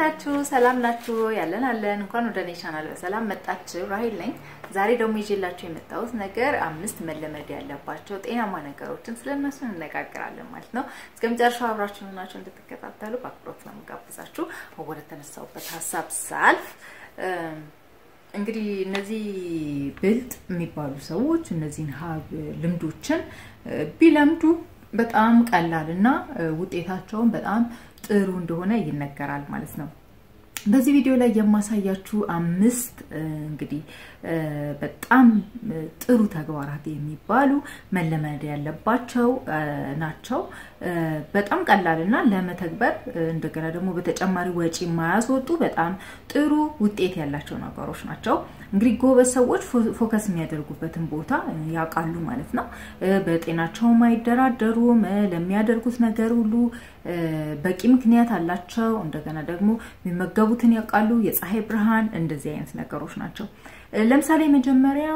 ናችሁ? ሰላም ናችሁ? ያለን አለን። እንኳን ወደ እኔ ቻናል በሰላም መጣችሁ። ራሄል ነኝ። ዛሬ ደግሞ ይዤላችሁ የመጣሁት ነገር አምስት መለመድ ያለባቸው ጤናማ ነገሮችን ስለነሱ እንነጋገራለን ማለት ነው። እስከ መጨረሻው አብራችሁ ሆናችሁ እንድትከታተሉ በአክብሮት ነው የምጋብዛችሁ። ወደ ተነሳሁበት ሀሳብ ሳልፍ እንግዲህ እነዚህ ብልጥ የሚባሉ ሰዎች እነዚህን ሀብ ልምዶችን ቢለምዱ በጣም ቀላል እና ውጤታቸውን በጣም ጥሩ እንደሆነ ይነገራል ማለት ነው። በዚህ ቪዲዮ ላይ የማሳያችሁ አምስት እንግዲህ በጣም ጥሩ ተግባራት የሚባሉ መለመድ ያለባቸው ናቸው። በጣም ቀላልና ለመተግበር እንደገና ደግሞ በተጨማሪ ወጪ የማያስወጡ በጣም ጥሩ ውጤት ያላቸው ነገሮች ናቸው። እንግዲህ ጎበዝ ሰዎች ፎከስ የሚያደርጉበትን ቦታ ያውቃሉ ማለት ነው። በጤናቸውም አይደራደሩም። ለሚያደርጉት ነገር ሁሉ በቂ ምክንያት አላቸው። እንደገና ደግሞ የሚመገቡትን ያውቃሉ። የፀሐይ ብርሃን፣ እንደዚህ አይነት ነገሮች ናቸው። ለምሳሌ መጀመሪያው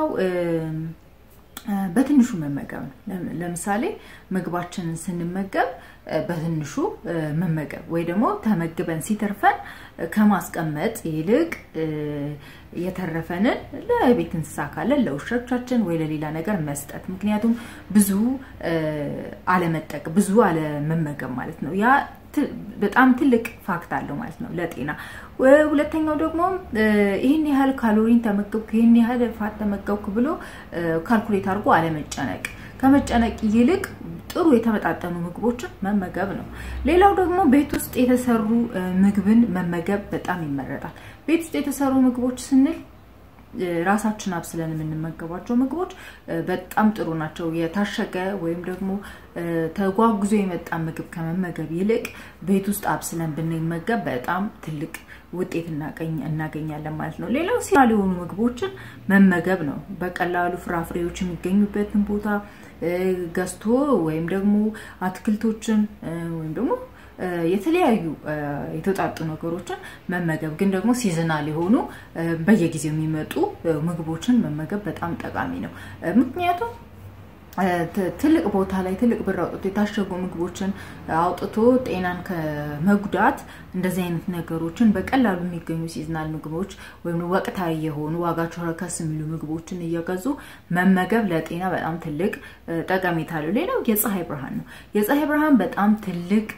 በትንሹ መመገብ ነው። ለምሳሌ ምግባችንን ስንመገብ በትንሹ መመገብ ወይ ደግሞ ተመግበን ሲተርፈን ከማስቀመጥ ይልቅ የተረፈንን ለቤት እንስሳ ካለን ለውሾቻችን ወይ ለሌላ ነገር መስጠት። ምክንያቱም ብዙ አለመጠቅ ብዙ አለመመገብ ማለት ነው። ያ በጣም ትልቅ ፋክት አለው ማለት ነው ለጤና። ሁለተኛው ደግሞ ይህን ያህል ካሎሪን ተመገብኩ፣ ይህን ያህል ፋት ተመገብኩ ብሎ ካልኩሌት አድርጎ አለመጨነቅ ከመጨነቅ ይልቅ ጥሩ የተመጣጠኑ ምግቦችን መመገብ ነው። ሌላው ደግሞ ቤት ውስጥ የተሰሩ ምግብን መመገብ በጣም ይመረጣል። ቤት ውስጥ የተሰሩ ምግቦች ስንል ራሳችን አብስለን የምንመገባቸው ምግቦች በጣም ጥሩ ናቸው። የታሸገ ወይም ደግሞ ተጓጉዞ የመጣ ምግብ ከመመገብ ይልቅ ቤት ውስጥ አብስለን ብንመገብ በጣም ትልቅ ውጤት እናገኛለን ማለት ነው። ሌላው ሲራል የሆኑ ምግቦችን መመገብ ነው። በቀላሉ ፍራፍሬዎች የሚገኙበትን ቦታ ገዝቶ ወይም ደግሞ አትክልቶችን ወይም ደግሞ የተለያዩ የተውጣጡ ነገሮችን መመገብ ግን ደግሞ ሲዝናል የሆኑ በየጊዜው የሚመጡ ምግቦችን መመገብ በጣም ጠቃሚ ነው። ምክንያቱም ትልቅ ቦታ ላይ ትልቅ ብር አውጥቶ የታሸጉ ምግቦችን አውጥቶ ጤናን ከመጉዳት እንደዚህ አይነት ነገሮችን በቀላሉ የሚገኙ ሲዝናል ምግቦች ወይም ወቅታዊ የሆኑ ዋጋቸው ረከስ የሚሉ ምግቦችን እየገዙ መመገብ ለጤና በጣም ትልቅ ጠቀሜታ አለው። ሌላው የፀሐይ ብርሃን ነው። የፀሐይ ብርሃን በጣም ትልቅ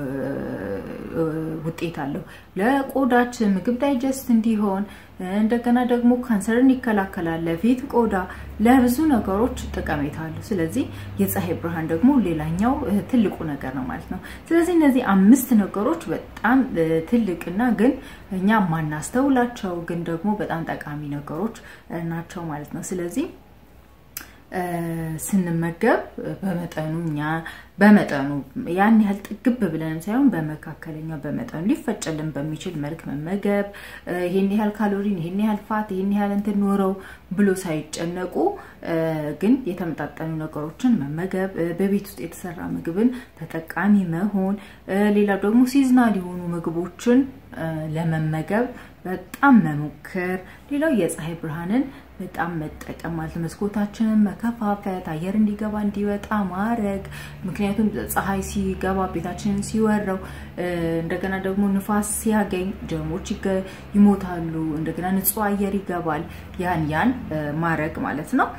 ውጤት አለው ለቆዳችን ምግብ ዳይጀስት እንዲሆን እንደገና ደግሞ ካንሰርን ይከላከላል። ለፊት ቆዳ፣ ለብዙ ነገሮች ጠቀሜታ አለው። ስለዚህ የፀሐይ ብርሃን ደግሞ ሌላኛው ትልቁ ነገር ነው ማለት ነው። ስለዚህ እነዚህ አምስት ነገሮች በጣም ትልቅና ግን እኛ ማናስተውላቸው ግን ደግሞ በጣም ጠቃሚ ነገሮች ናቸው ማለት ነው። ስለዚህ ስንመገብ በመጠኑ እኛ በመጠኑ ያን ያህል ጥግብ ብለንም ሳይሆን በመካከለኛ በመጠኑ ሊፈጨልን በሚችል መልክ መመገብ፣ ይህን ያህል ካሎሪን፣ ይህን ያህል ፋት፣ ይህን ያህል እንትን ኖረው ብሎ ሳይጨነቁ ግን የተመጣጠኑ ነገሮችን መመገብ፣ በቤት ውስጥ የተሰራ ምግብን ተጠቃሚ መሆን፣ ሌላው ደግሞ ሲዝናል የሆኑ ምግቦችን ለመመገብ በጣም መሞከር፣ ሌላው የፀሐይ ብርሃንን በጣም መጠቀም ማለት መስኮታችንን መከፋፈት፣ አየር እንዲገባ እንዲወጣ ማድረግ። ምክንያቱም ፀሐይ ሲገባ ቤታችንን ሲወረው፣ እንደገና ደግሞ ንፋስ ሲያገኝ ጀርሞች ይሞታሉ። እንደገና ንጹህ አየር ይገባል። ያን ያን ማድረግ ማለት ነው።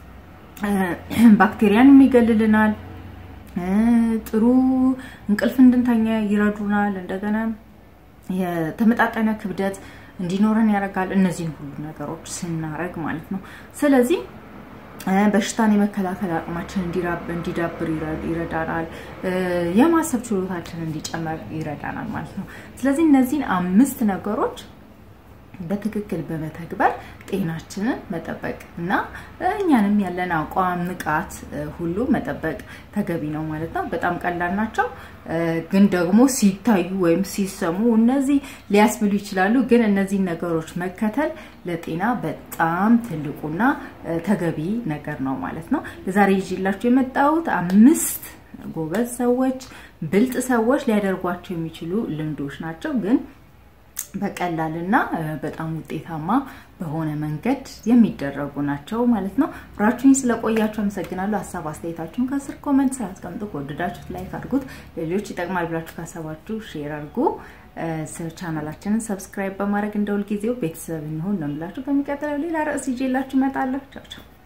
ባክቴሪያን ይገልልናል። ጥሩ እንቅልፍ እንድንተኛ ይረዱናል። እንደገና የተመጣጠነ ክብደት እንዲኖረን ያደርጋል። እነዚህን ሁሉ ነገሮች ስናረግ ማለት ነው። ስለዚህ በሽታን የመከላከል አቅማችን እንዲዳብር ይረዳናል። የማሰብ ችሎታችን እንዲጨመር ይረዳናል ማለት ነው። ስለዚህ እነዚህን አምስት ነገሮች በትክክል በመተግበር ጤናችንን መጠበቅ እና እኛንም ያለን አቋም ንቃት ሁሉ መጠበቅ ተገቢ ነው ማለት ነው። በጣም ቀላል ናቸው፣ ግን ደግሞ ሲታዩ ወይም ሲሰሙ እነዚህ ሊያስብሉ ይችላሉ። ግን እነዚህ ነገሮች መከተል ለጤና በጣም ትልቁና ተገቢ ነገር ነው ማለት ነው። ለዛሬ ይዤላችሁ የመጣሁት አምስት ጎበዝ ሰዎች፣ ብልጥ ሰዎች ሊያደርጓቸው የሚችሉ ልምዶች ናቸው ግን በቀላል እና በጣም ውጤታማ በሆነ መንገድ የሚደረጉ ናቸው ማለት ነው። አብራችሁኝ ስለቆያችሁ አመሰግናለሁ። ሀሳብ አስተያየታችሁን ከስር ኮመንት ስራ አስቀምጡ። ከወደዳችሁት ላይክ አድርጉት። ለሌሎች ይጠቅማል ብላችሁ ካሰባችሁ ሼር አድርጉ። ቻናላችንን ሰብስክራይብ በማድረግ እንደ ሁልጊዜው ቤተሰብ እንሆን ነው የምላችሁ። በሚቀጥለው ሌላ ርዕስ ይዤላችሁ እመጣለሁ። ቻው ቻው።